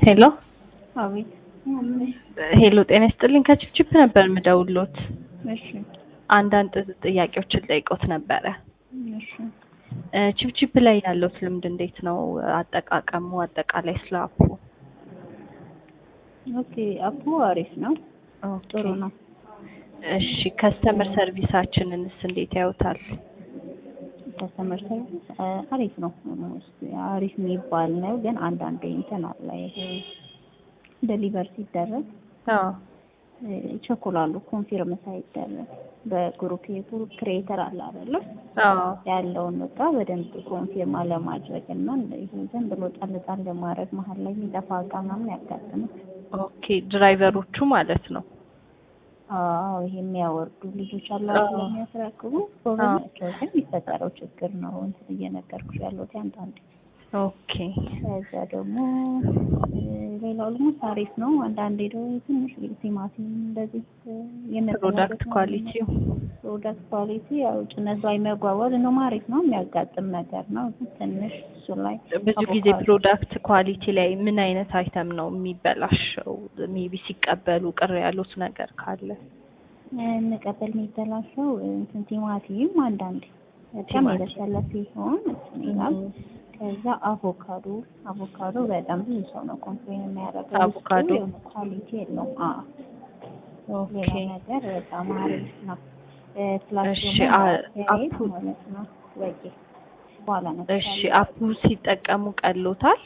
ሄሎ አቤት። ሄሎ፣ ጤና ይስጥልኝ። ከችፕችፕ ነበር የምደውልዎት። እሺ አንዳንድ ጥያቄዎችን ጠይቆት ነበረ። እሺ። እ ችፕችፕ ላይ ያለዎት ልምድ እንዴት ነው? አጠቃቀሙ አጠቃላይ ስለ አፑ። ኦኬ አፑ አሪፍ ነው፣ ጥሩ ነው። እሺ፣ ከስተመር ሰርቪሳችንንስ እንዴት ያዩታል? ከስተመር ሰርቪስ አሪፍ ነው። አሪፍ የሚባል ነው፣ ግን አንዳንዴ እንትን አለ ይሄ ደሊቨር ሲደረግ አዎ ይቸኩላሉ። ኮንፊርም ሳይደረግ በግሩፕ የግሩፕ ክሬተር አለ አይደለ? አዎ ያለውን እቃ በደንብ ኮንፊርም አለማድረግ እና ይሄ ዝም ብሎ ጣል ጣል ለማድረግ መሀል ላይ የሚጠፋ እቃ ምናምን ያጋጥማል። ኦኬ፣ ድራይቨሮቹ ማለት ነው። አዎ ይሄ የሚያወርዱ ልጆች አላቸው የሚያስረክቡ ጎበዛቸው፣ ግን የሚፈጠረው ችግር ነው እንትን እየነገርኩሽ ያለሁት አንዳንዴ ኦኬ ከዛ ደግሞ ሌላው ደግሞ አሪፍ ነው። አንዳንዴ ደግሞ ትንሽ ቲማቲም እንደዚህ ፕሮዳክት ኳሊቲው ፕሮዳክት ኳሊቲ ያው ጭነት ላይ መጓጓዝ ነው አሪፍ ነው። የሚያጋጥም ነገር ነው ትንሽ እሱ ላይ ብዙ ጊዜ ፕሮዳክት ኳሊቲ ላይ ምን አይነት አይተም ነው የሚበላሸው? ሜቢ ሲቀበሉ ቅር ያሉት ነገር ካለ እንቀበል የሚበላሸው እንትን ቲማቲም አንዳንዴ በጣም የበሰለ ሲሆን እንትን ይላል። ከዛ አቮካዶ አቮካዶ በጣም ብዙ ሰው ነው ኮምፕሌን የሚያደርገው። አቮካዶ ኳሊቲ የለውም። አዎ ኦኬ ሌላ ነገር በጣም አሪፍ ነው። ፕላስ እሺ፣ ደግሞ አ- አፕ አፑ- ማለት ነው ወጌ በኋላ ነው እሺ፣ አፑ ሲጠቀሙ ቀሎታል?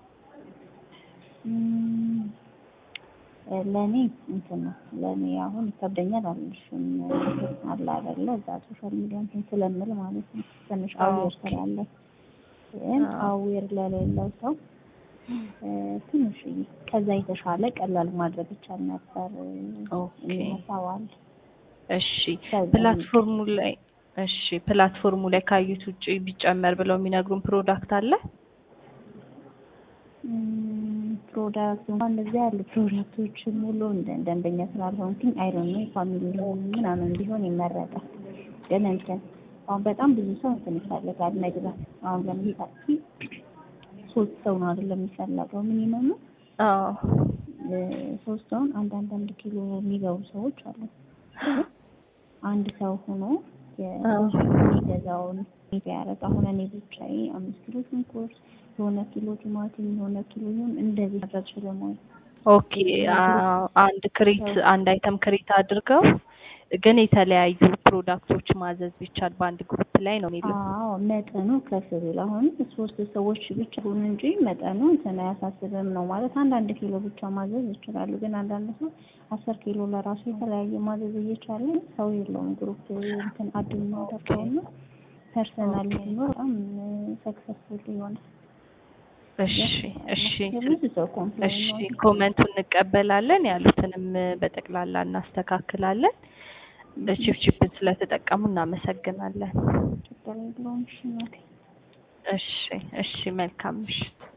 እም፣ ለእኔ እንትን ነው ለእኔ አሁን ይከብደኛል አልልሽም አለ አይደለ እዛ ሶሻል ሚዲያ እንትን ስለምል ማለት ነው ትንሽ አዌር ኦኬ። ስላለ ግን አዎ። አዌር ለሌለው ሰው እ፣ ትንሽ ከዛ የተሻለ ቀላል ማድረግ ይቻል ነበር ኦኬ። ይመሳዋል እሺ ከዛ ፕላትፎርሙ ላይ እሺ ፕላትፎርሙ ላይ ካዩት ውጪ ቢጨመር ብለው የሚነግሩን ፕሮዳክት አለ? እም፣ ፕሮዳክት እንኳን እንደዚህ ያሉ ፕሮዳክቶችን ሙሉ እንደ ደንበኛ ስላልሆንኩኝ አይ ዶንት ኖ ፋሚሊ ምናምን ቢሆን ይመረጣል። ግን እንትን አሁን በጣም ብዙ ሰው እንትን ይፈልጋል መግዛት። አሁን ለምሳሌ ሶስት ሰው ነው አይደለም የሚፈለገው ሚኒመም አዎ ሶስት ሰውን አንድ አንድ አንድ ኪሎ የሚገቡ ሰዎች አሉ። አንድ ሰው ሆኖ አዎ። የሚገዛውን ያደረግ አሁን እኔ ብቻዬ አምስት ኪሎ ሽንኩርት የሆነ ኪሎ ቲማቲም የሆነ ኪሎ ይሁን እንደዚህ ማድረግ ስለማይ ኦኬ አዎ፣ አንድ ክሬት አንድ አይተም ክሬት አድርገው ግን የተለያዩ ፕሮዳክቶች ማዘዝ ቢቻል በአንድ ግሩፕ ላይ ነው የሚለው። አዎ መጠኑ ከፍ ቢል አሁን ሶስት ሰዎች ብቻ ሁን እንጂ መጠኑ እንትን አያሳስብም ነው ማለት አንዳንድ ኪሎ ብቻ ማዘዝ ይችላሉ። ግን አንዳንድ ሰው አስር ኪሎ ለራሱ የተለያየ ማዘዝ እየቻለ ሰው የለውም ግሩፕ እንትን አድ የሚያደርገው እና ፐርሰናል ሲኖር በጣም ሰክሰስፉል ይሆናል። እሺ እሺ የብዙ ሰው ኮምፕሌን እሺ ነው። ኮመንቱን እንቀበላለን፣ ያሉትንም በጠቅላላ እናስተካክላለን። ቺፕቺፕን ስለተጠቀሙ እናመሰግናለን። ችግር የለውም። እሺ እናቴ። እሺ እሺ መልካም ምሽት።